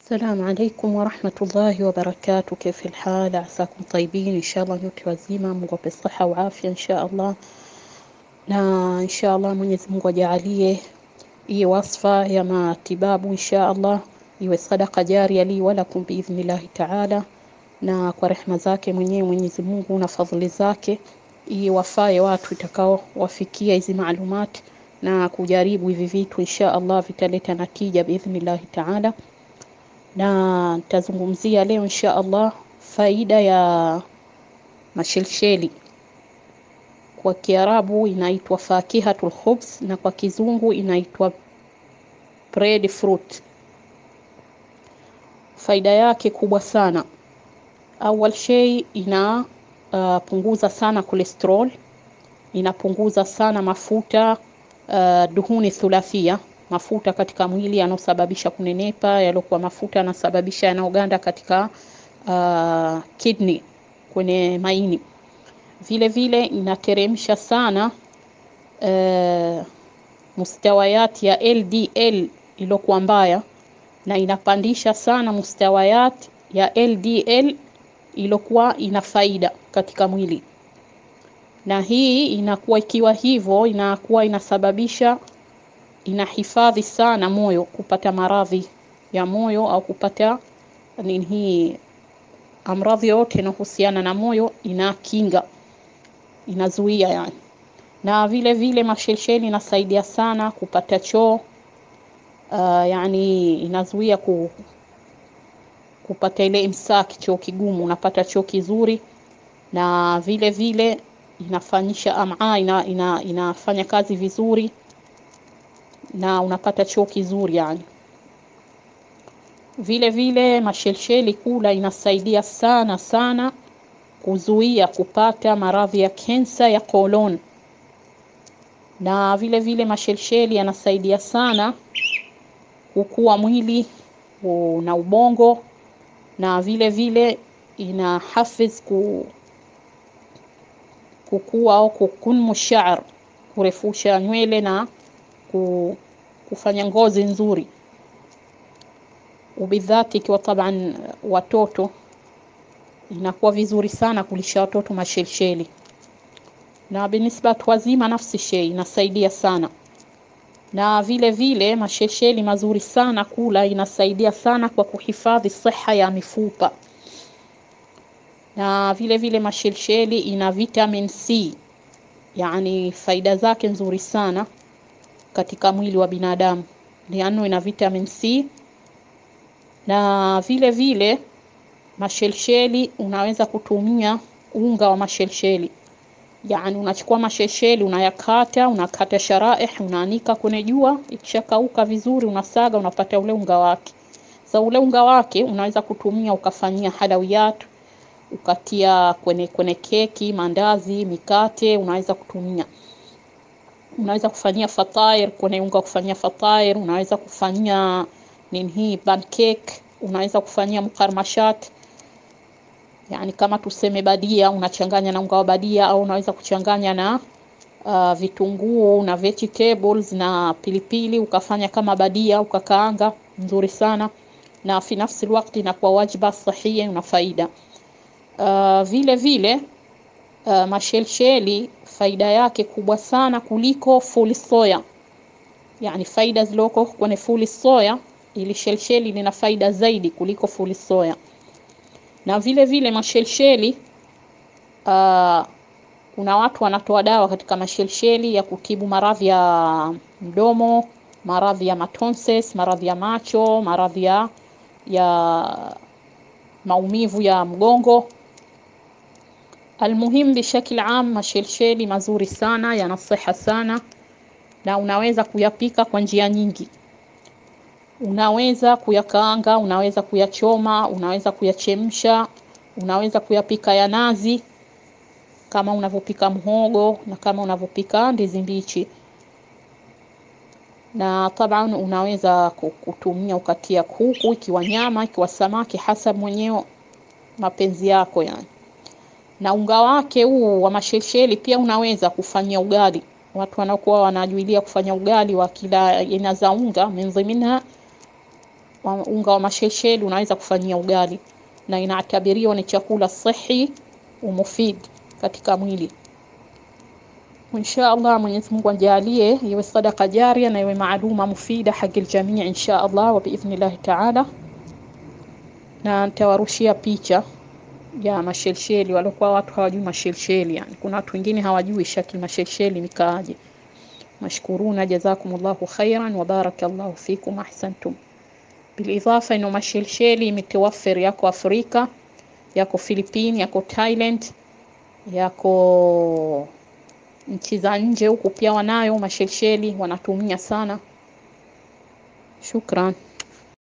السلام عليكم ورحمة الله وبركاته كيف الحال عساكم طيبين إن شاء الله nyote wazima Mungu ape siha wa afya insha Allah na insha Allah Mwenyezi Mungu ajalie hii wasfa ya matibabu insha Allah iwe sadaka jaria li walakum biidhnillahi taala na kwa rehma zake mwenyewe Mwenyezi Mungu na fadhili zake hii wafae watu itakao wafikia hizi maalumati na kujaribu hivi vitu insha Allah vitaleta natija biidhnillahi taala na nitazungumzia leo insha Allah faida ya mashelsheli. Kwa Kiarabu inaitwa fakihatul khubz na kwa Kizungu inaitwa bread fruit. Faida yake kubwa sana. Awal shay ina uh, punguza sana cholesterol, inapunguza sana mafuta uh, duhuni thulathia mafuta katika mwili yanayosababisha kunenepa, yaliokuwa mafuta yanasababisha yanayoganda katika uh, kidney kwenye maini. Vile vile inateremsha sana uh, mustawayat ya LDL iliyokuwa mbaya na inapandisha sana mustawayat ya LDL iliyokuwa ina faida katika mwili, na hii inakuwa ikiwa hivyo inakuwa inasababisha inahifadhi sana moyo kupata maradhi ya moyo au kupata nini hii amradhi yote inahusiana na moyo inakinga inazuia yani na vile vile mashelsheli inasaidia sana kupata choo uh, yani inazuia ku, kupata ile imsaki choo kigumu unapata choo kizuri na vile vile inafanyisha ama ina, ina, inafanya kazi vizuri na unapata choo kizuri yani. Vile vile mashelsheli kula inasaidia sana sana kuzuia kupata maradhi ya kensa ya kolon, na vile vile mashelsheli yanasaidia sana kukua mwili na ubongo, na vile vile ina hafiz ku kukua au kukunmu sha'r, kurefusha nywele na kufanya ngozi nzuri ubidhati ikiwa taban watoto inakuwa vizuri sana kulisha watoto mashelsheli na binisba watu wazima nafsi shei inasaidia sana na vile vile mashelsheli mazuri sana kula inasaidia sana kwa kuhifadhi siha ya mifupa na vile vile mashelsheli ina vitamin C yani faida zake nzuri sana katika mwili wa binadamu liano ina vitamin C na vile vile mashelsheli unaweza kutumia unga wa mashelsheli yani unachukua mashelsheli unayakata unakata sharaih unaanika kwenye jua ikishakauka vizuri unasaga unapata ule unga wake sa ule unga wake unaweza kutumia ukafanyia halawiyat ukatia kwenye kwenye keki mandazi mikate unaweza kutumia unaweza kufanyia fatair kwenye unga kufanyia fatair unaweza kufanyia nini hii pancake unaweza kufanyia mukarmashat yani kama tuseme badia unachanganya na unga wa badia au unaweza kuchanganya na uh, vitunguu na vegetables na pilipili ukafanya kama badia ukakaanga nzuri sana na fi nafsi wakati inakuwa wajiba sahia una faida uh, vile vile uh, mashelsheli faida yake kubwa sana kuliko fuli soya yani faida zilizoko kwenye fuli soya ili shelsheli lina faida zaidi kuliko fuli soya na vile vile mashelsheli uh, kuna watu wanatoa dawa katika mashelsheli ya kutibu maradhi ya mdomo maradhi ya matonses maradhi ya macho maradhi ya, ya maumivu ya mgongo Almuhim bishakil am, mashelsheli mazuri sana, yana siha sana na unaweza kuyapika kwa njia nyingi. Unaweza kuyakaanga, unaweza kuyachoma, unaweza kuyachemsha, unaweza kuyapika ya nazi kama unavyopika mhogo na kama unavyopika ndizi mbichi. Na taban unaweza kutumia ukatia kuku, ikiwa nyama, ikiwa samaki, hasa mwenyewe mapenzi yako yani na unga wake huu wa mashelsheli pia unaweza kufanyia ugali. Watu wanakuwa wanajuilia kufanya ugali wa kila aina za unga, minha wa unga wa mashelsheli unaweza kufanyia ugali, na inatabiriwa ni chakula sahihi umufid katika mwili. Insha Allah, Mwenyezi Mungu ajalie iwe sadaka jaria na iwe maaluma mufida haki aljamii insha Allah wa biidhnillahi taala, na nitawarushia picha ya mashelsheli waliokuwa watu hawajui mashelsheli. Yani kuna watu wengine hawajui shakli mashelsheli nikaaje. Mashkuruna, jazakumullahu khairan wa barakallahu fikum, ahsantum. Bilidhafa ino mashelsheli imetawafir yako Afrika, yako Philippine, yako Thailand, yako nchi za nje huku pia wanayo mashelsheli wanatumia sana. Shukran.